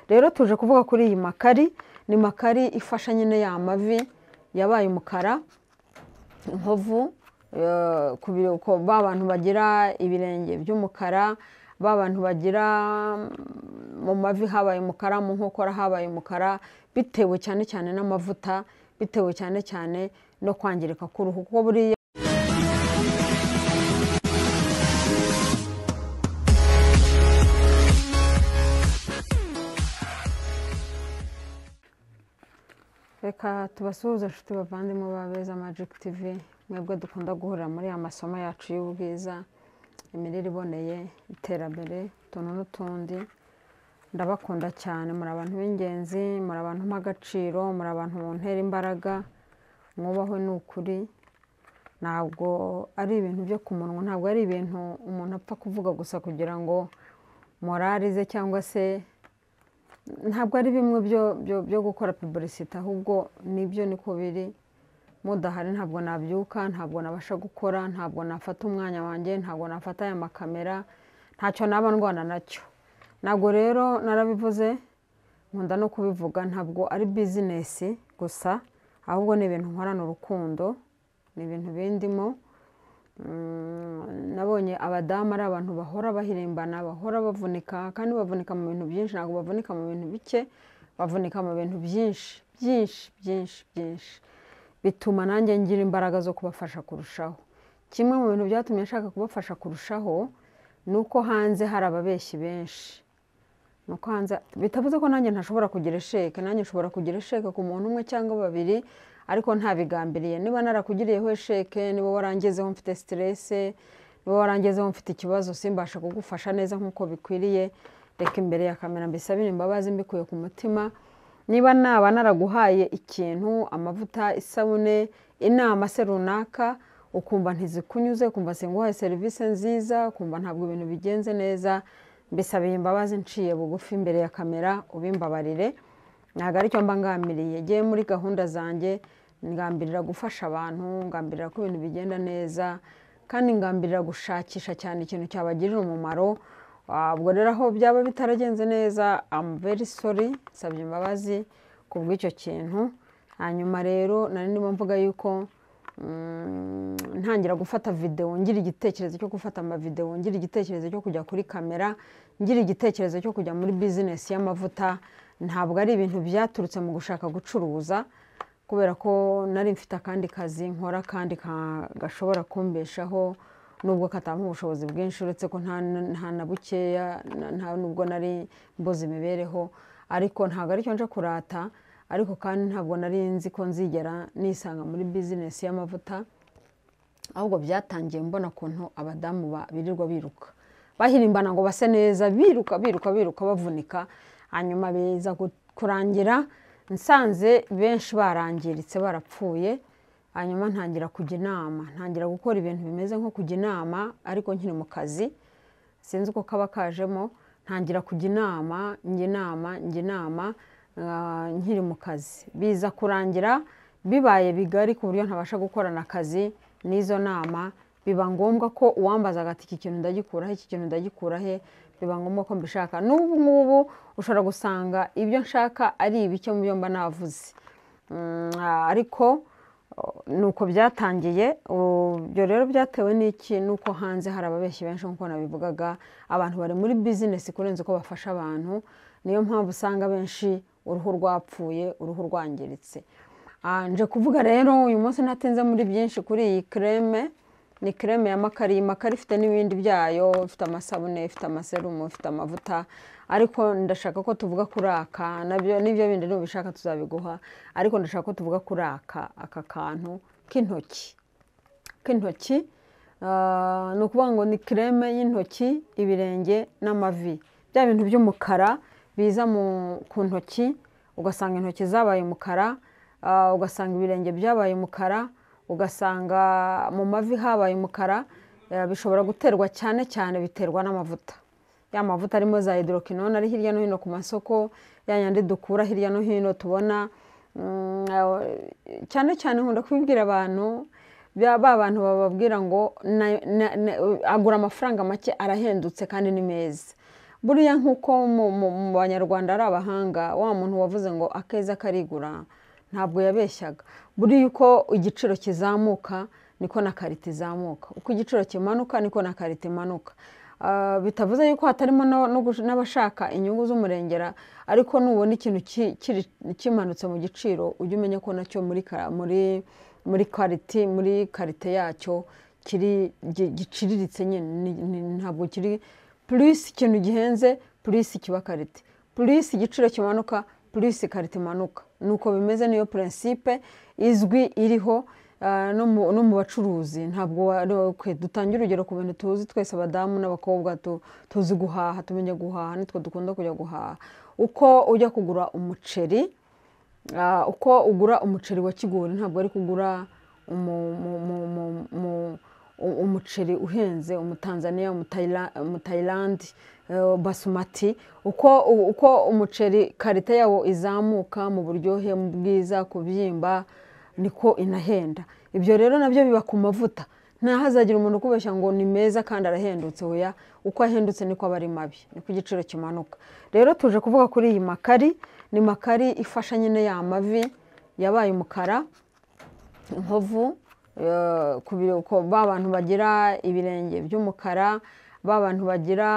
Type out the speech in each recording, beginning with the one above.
rero tuje kuvuga kuri iyi makari ni makari ifasha nyine ya mavi yabaye umukara inkovu eh, ku biro- ku- ba bantu bagira ibirenge by'umukara ba bantu bagira mm, mu mavi habaye umukara mu nkokora habaye umukara bitewe cyane cyane n'amavuta bitewe cyane cyane no kwangirika k'uruhu kuko buriya reka tubasuhuze inshuti bavandimwe ba beza magic tv mwebwe dukunda guhurira muri aya masomo yacu y'ubwiza imirire iboneye iterambere utuntu n'utundi ndabakunda cyane muri abantu b'ingenzi muri abantu mp'agaciro muri abantu mu ntera imbaraga mwubahwe ni ukuri ntabwo ari ibintu byo ku munwa ntabwo ari ibintu umuntu apfa kuvuga gusa kugira ngo morali ze cyangwa se ntabwo ari bimwe byo- byo- byo gukora puburisite ahubwo nibyo niko biri mudahari ntabwo nabyuka ntabwo nabasha gukora ntabwo nafata umwanya wanjye ntabwo nafata aya makamera ntacyo naba ndwana nacyo ntabwo rero narabivuze nkunda no kubivuga ntabwo ari bizinesi gusa ahubwo ni ibintu nkorana urukundo ni ibintu bindimo Mm, nabonye abadamu ari abantu bahora bahirimbana bahora bavunika kandi bavunika mu bintu byinshi ntabwo bavunika mu bintu bike bavunika mu bintu byinshi byinshi byinshi byinshi bituma nanjye ngira imbaraga zo kubafasha kurushaho kimwe mu bintu byatumye nshaka kubafasha kurushaho ni uko hanze hari ababeshyi benshi ni uko hanze bitavuze ko nanjye ntashobora kugira esheke nanjye nshobora kugira esheke ku muntu umwe cyangwa babiri ariko ntabigambiriye niba narakugiriyeho esheke niba warangezeho mfite siterese niba warangezeho mfite ikibazo simbasha kugufasha neza nk'uko bikwiriye reka imbere ya kamera mbisabire imbabazi mbikuye ku mutima niba naba naraguhaye ikintu amavuta isabune inama se runaka ukumva ntizikunyuze ukumva singuhaye serivisi nziza ukumva ntabwo ibintu bigenze neza mbisabiye imbabazi nciye bugufi imbere ya kamera ubimbabarire ntabwo aricyo mba ngambiriye ngewe muri gahunda zanjye ngambirira gufasha abantu ngambirira ko ibintu bigenda neza kandi ngambirira gushakisha cyane ikintu cyabagirira umumaro Ah, ubwo rero aho byaba bitaragenze neza am very sorry nsabye imbabazi ku bw'icyo kintu hanyuma rero nari ndimo mvuga yuko mm, ntangira gufata videwo ngira igitekerezo cyo gufata amavidewo ngira igitekerezo cyo kujya kuri kamera ngira igitekerezo cyo kujya muri bizinesi y'amavuta ntabwo ari ibintu byaturutse mu gushaka gucuruza kubera ko nari mfite akandi kazi nkora kandi ka- gashobora kumbeshaho nubwo katampa ubushobozi bwinshi uretse ko nta nta na bukeya na- nta nubwo nari mbuze imibereho ariko ntabwo aricyo nje kurata ariko kandi ntabwo nari nzi ko nzigera nisanga muri bizinesi y'amavuta ahubwo byatangiye mbona ukuntu abadamu ba- birirwa biruka bahirimbana ngo base neza biruka biruka biruka bavunika hanyuma biza gu- kurangira nsanze benshi barangiritse barapfuye hanyuma ntangira kujya inama ntangira gukora ibintu bimeze nko kujya inama ariko nkiri mu kazi sinzi uko kaba kajemo ntangira kujya inama njya inama njya inama ah, nkiri mu kazi biza kurangira bibaye bigari ku buryo ntabasha gukorana akazi n'izo nama biba ngombwa ko uwambaza agati iki kintu ndagikuraho iki kintu ndagikuraho biba ngombwa ko mbishaka n'ubu ngubu ushobora gusanga ibyo nshaka ari ibike mu byo mba navuze Mm, ah, ariko ni uko byatangiye ubu- ibyo rero byatewe n'iki ni uko hanze hari ababeshyi benshi nk'uko nabivugaga abantu bari muri bizinesi kurenza uko bafasha abantu niyo mpamvu usanga benshi uruhu rwapfuye uruhu rwangiritse Ah, nje kuvuga rero uyu munsi natinze muri byinshi kuri iyi kreme ni kreme ya makari makari ifite n'ibindi byayo ifite amasabune ifite amaserumu ifite amavuta ariko ndashaka ko tuvuga kuri aka nabyo n'ibyo bindi nubishaka tuzabiguha ariko ndashaka ko tuvuga kuri aka aka kantu k'intoki k'intoki ah, ni ukuvuga ngo ni kreme y'intoki ibirenge n'amavi bya bintu by'umukara biza mu- ku ntoki ugasanga intoki zabaye umukara ah, ugasanga ibirenge byabaye umukara ugasanga mu mavi habaye umukara eh, bishobora guterwa cyane cyane biterwa n'amavuta ya mavuta arimo za hidrokinone ari hirya no hino ku masoko ya yandi dukura hirya no hino tubona Mm, eh, cyane cyane nkunda kubibwira abantu bya- ba bantu bababwira ngo na- na- na- agura amafaranga make arahendutse kandi ni meza buriya nk'uko mu mu- mu banyarwanda ari abahanga wa muntu wavuze ngo akeza karigura ntabwo yabeshyaga buriya uko igiciro kizamuka niko na karite izamuka uko igiciro kimanuka niko na karite imanuka Ah, bitavuze yuko hatarimo n'aba- no gush- n'abashaka inyungu z'umurengera ariko nubona ikintu ki- kiri- kimanutse mu giciro ujye umenya ko nacyo muri ka- muri muri karite muri karite yacyo kiri gi- giciriritse nyine ni- ni- ntabwo kiri purisi ikintu gihenze purisi kiba karite purisi igiciro kimanuka purisi karite imanuka nuko bimeze niyo purinsipe izwi iriho ah, no mu- no mu bacuruzi ntabwo wa- kwe dutange urugero ku bintu tuzi twese abadamu n'abakobwa tu- tuzi guhaha tumenya guhaha nitwe dukunda kujya guhaha uko ujya kugura umuceri Ah, uko ugura umuceri wa kigori ntabwo ari kugura umu- mu- mu- mu- mu- u- umuceri uhenze umutanzaniya umutayila- umutayilandi eh, basumati uko uko umuceri karite yawo izamuka mu buryohe mu bwiza kubyimba niko inahenda ibyo rero nabyo biba ku mavuta ntahazagira umuntu ukubeshya ngo ni meza kandi arahendutse oya uko ahendutse niko aba ari mabi niko igiciro kimanuka rero tuje kuvuga kuri iyi makari ni makari ifasha nyine ya mavi yabaye umukara inkovu eh, ku biro- ko ba bantu bagira ibirenge by'umukara ba bantu bagira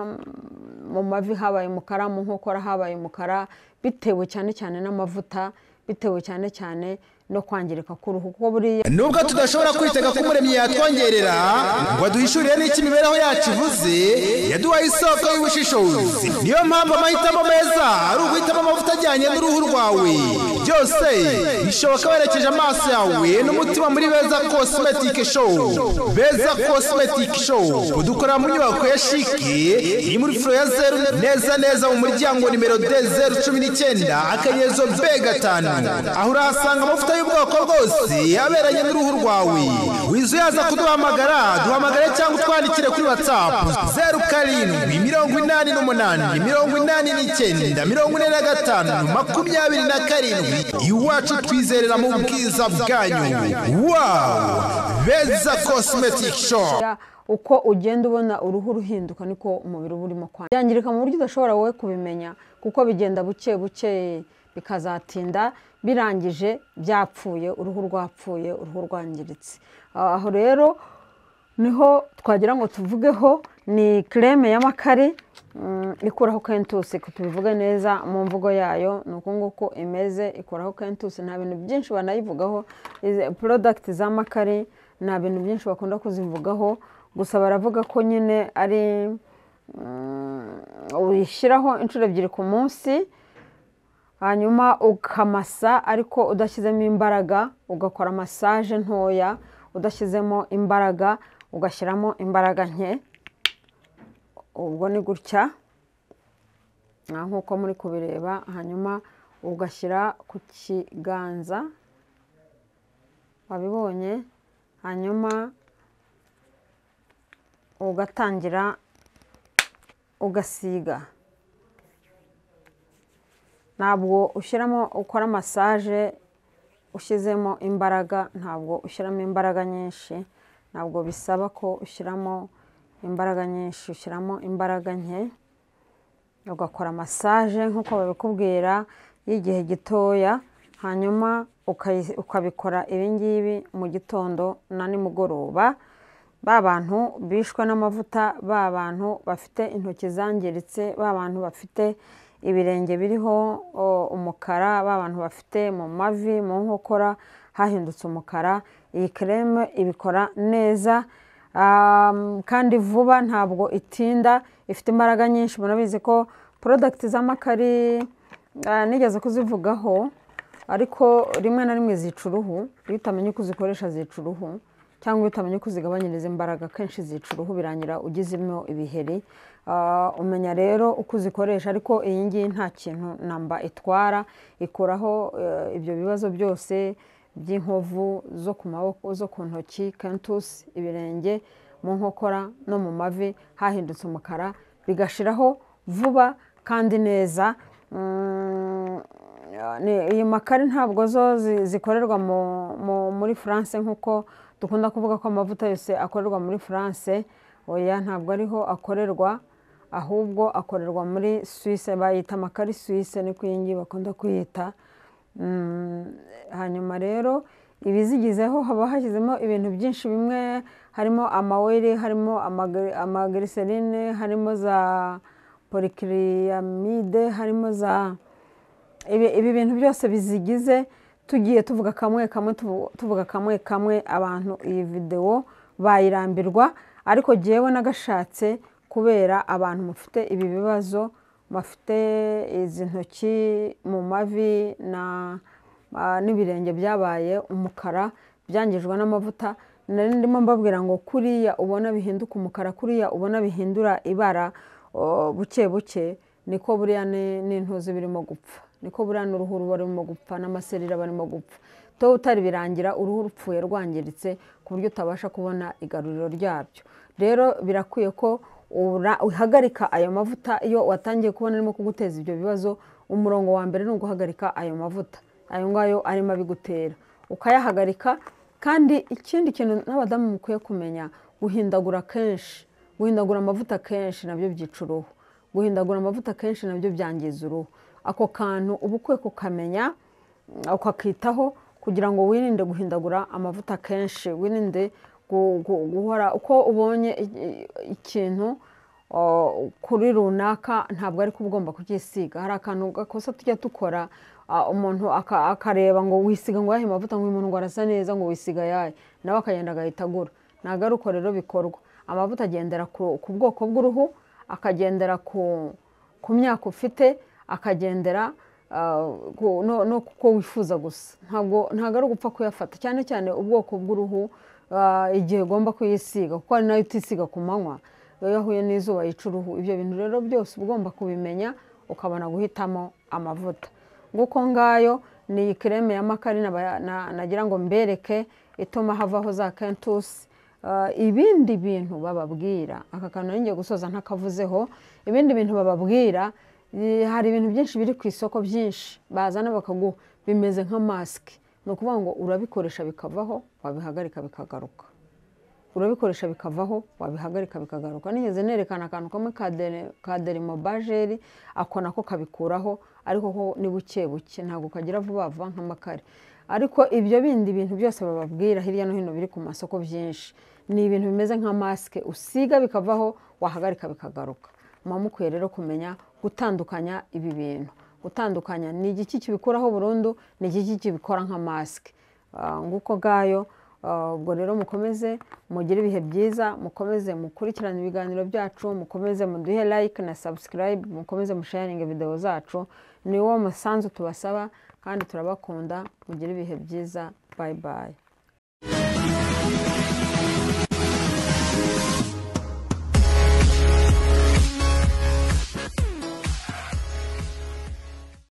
mm, mu mavi habaye umukara mu nkokora habaye umukara bitewe cyane cyane n'amavuta bitewe cyane cyane no kwangirika k'uruhu kuko buriya nubwo tudashobora kwitega ko umuremyi yatwongerera ngo aduhishurire n'icyo imibereho yacu ivuze yaduhaye isoko y'ubushishozi niyo mpamvu amahitamo meza ari uguhitamo amavuta ajyanye n'uruhu rwawe byose bishoboka werekeje amaso yawe n'umutima muri beza cosmetic show beza cosmetic show dukorera mu nyubako ya shike iri muri furo ya zeru neza neza mu muryango nimero de zeru cumi n'icyenda akanyezo be gatanu aho urahasanga amavuta y'ubwoko bwose aberanye n'uruhu rwawe wize uyaza kuduhamagara duhamagare cyangwa utwandikire kuri watsapu zeru karindwi mirongo inani n'umunani mirongo inani n'icyenda mirongo ine na gatanu makumyabiri na karindwi iwacu twizerera mu bwiza bwanyu wawu beza cosmetic shop Ya, uko ugenda ubona uruhu ruhinduka niko umubiri uba urimo kwangirika byangirika mu buryo udashobora wowe kubimenya kuko bigenda buke buke bikazatinda birangije byapfuye uruhu rwapfuye uruhu rwangiritse Ah, aho rero niho twagira ngo tuvugeho ni kreme y'amakare mm, ikuraho kentusi ko tubivuge neza mu mvugo yayo ni uku nguku imeze ikuraho kentusi nta bintu byinshi banayivugaho Izi- product z'amakare nta bintu byinshi bakunda kuzivugaho gusa baravuga ko nyine ari mm, uyishyiraho inshuro ebyiri ku munsi hanyuma ukamasa ariko udashyizemo imbaraga ugakora masaje ntoya udashyizemo imbaraga ugashyiramo imbaraga nke ubwo ni gutya ah, nk'uko muri kubireba hanyuma ugashyira ku kiganza wabibonye hanyuma ugatangira ugasiga ntabwo ushyiramo ukora masaje ushyizemo imbaraga ntabwo ushyiramo imbaraga nyinshi ntabwo bisaba ko ushyiramo imbaraga nyinshi ushyiramo imbaraga nke ugakora masaje nk'uko babikubwira y'igihe gitoya hanyuma ukayi- ukabikora ibingibi mu gitondo na nimugoroba ba bantu bishwe n'amavuta ba bantu bafite intoki zangiritse ba bantu bafite ibirenge biriho o, umukara ba bantu bafite mu mavi mu nkokora hahindutse umukara iyi kereme ibikora neza Um, kandi vuba ntabwo itinda ifite imbaraga nyinshi murabizi ko porodagiti z'amakari ah, nigeze kuzivugaho ariko rimwe na rimwe zica uruhu iyo utamenye uko uzikoresha zica uruhu cyangwa iyo utamenye uko uzigabanyiriza imbaraga kenshi zica uruhu birangira ugizemo ibiheri Ah, umenya rero uko uzikoresha ariko iyi ngiyi nta kintu namba itwara ikuraho eh, ibyo bibazo byose by'inkovu zo ku maboko zo ku ntoki kentusi ibirenge mu nkokora no mu mavi hahindutse umukara bigashiraho vuba kandi neza Mm, ni- iyi makari ntabwo zo zi- zikorerwa mu- mu- muri france nk'uko dukunda kuvuga ko amavuta yose akorerwa muri france oya ntabwo ariho akorerwa ahubwo akorerwa muri suwise bayita amakari suwise niko iyi ngiyi bakunda kuyita hanyuma rero ibizigizeho haba hashyizemo ibintu byinshi bimwe harimo amaweri harimo amagiriserine harimo za polikiriyamide harimo za ibi bintu byose bizigize tugiye tuvuga kamwe kamwe tuvuga kamwe kamwe abantu iyi videwo bayirambirwa ariko ngewe n'agashatse kubera abantu mufite ibi bibazo bafite izi ntoki mu mavi n'ibirenge byabaye umukara byangijwe n'amavuta nari ndimo mbabwira ngo kuriya ubona bihinduka umukara kuriya ubona bihindura ibara buke buke niko buriya n'intuzi birimo gupfa niko buriya n'uruhu ruba rurimo gupfa n'amaserire aba arimo gupfa tuba utari birangira uruhu rupfuye rwangiritse ku buryo utabasha kubona igaruriro ryabyo rero birakwiye ko uhagarika ayo mavuta iyo watangiye kubona arimo kuguteza ibyo bibazo umurongo wa mbere ni uguhagarika ayo mavuta ayo ngayo arimo abigutera ukayahagarika kandi ikindi kintu n'abadamu mukwiye kumenya guhindagura kenshi guhindagura amavuta kenshi nabyo byica uruhu guhindagura amavuta kenshi nabyo byangiza uruhu ako kantu uba ukwiye kukamenya ukakitaho kugira ngo wirinde guhindagura amavuta kenshi wirinde guhora uko ubonye ikintu kuri runaka ntabwo ariko ugomba kucyisiga hari akantu gakosa tujya dukora umuntu akareba ngo wisiga ngo yahe amavuta ngo uyu muntu ngo arasa neza ngo wisiga yahe nawe akagenda agahita agura ntabwo ari uko rero bikorwa amavuta agendera ku bwoko bw'uruhu akagendera ku myaka ufite akagendera no kuko wifuza gusa ntabwo ari ugupfa kuyafata cyane cyane ubwoko bw'uruhu igihe ugomba kuyisiga kuko ari nayo utisiga ku manywa iyo yahuye n'izuba yica uruhu ibyo bintu rero byose ugomba kubimenya ukabona guhitamo amavuta nguko ngayo ni kireme ya makari nagira ngo mbereke ituma havaho za kentusi ibindi bintu bababwira aka kantu ngiye gusoza ntakavuzeho ibindi bintu bababwira hari ibintu byinshi biri ku isoko byinshi bazana bakaguha bimeze nka masike ni ukuvuga ngo urabikoresha bikavaho wabihagarika bikagaruka urabikoresha bikavaho wabihagarika bikagaruka nigeze nerekana akantu kamwe ka derimobajeri ako nako kabikuraho ariko ko ni buke buke ntabwo kagira vuba vuba nk'amakare ariko ibyo bindi bintu byose bababwira hirya no hino biri ku masoko byinshi ni ibintu bimeze nka masike usiga bikavaho wahagarika bikagaruka muba mukwiye rero kumenya gutandukanya ibi bintu gutandukanya ni igiki kibikuraho burundu ni igiki kibikora nka masike nguko ngayo ubwo rero mukomeze mugire ibihe byiza mukomeze mukurikirane ibiganiro byacu mukomeze muduhe like na subscribe mukomeze musharinge videwo zacu ni wo musanzu tubasaba kandi turabakunda mugire ibihe byiza bayi bayi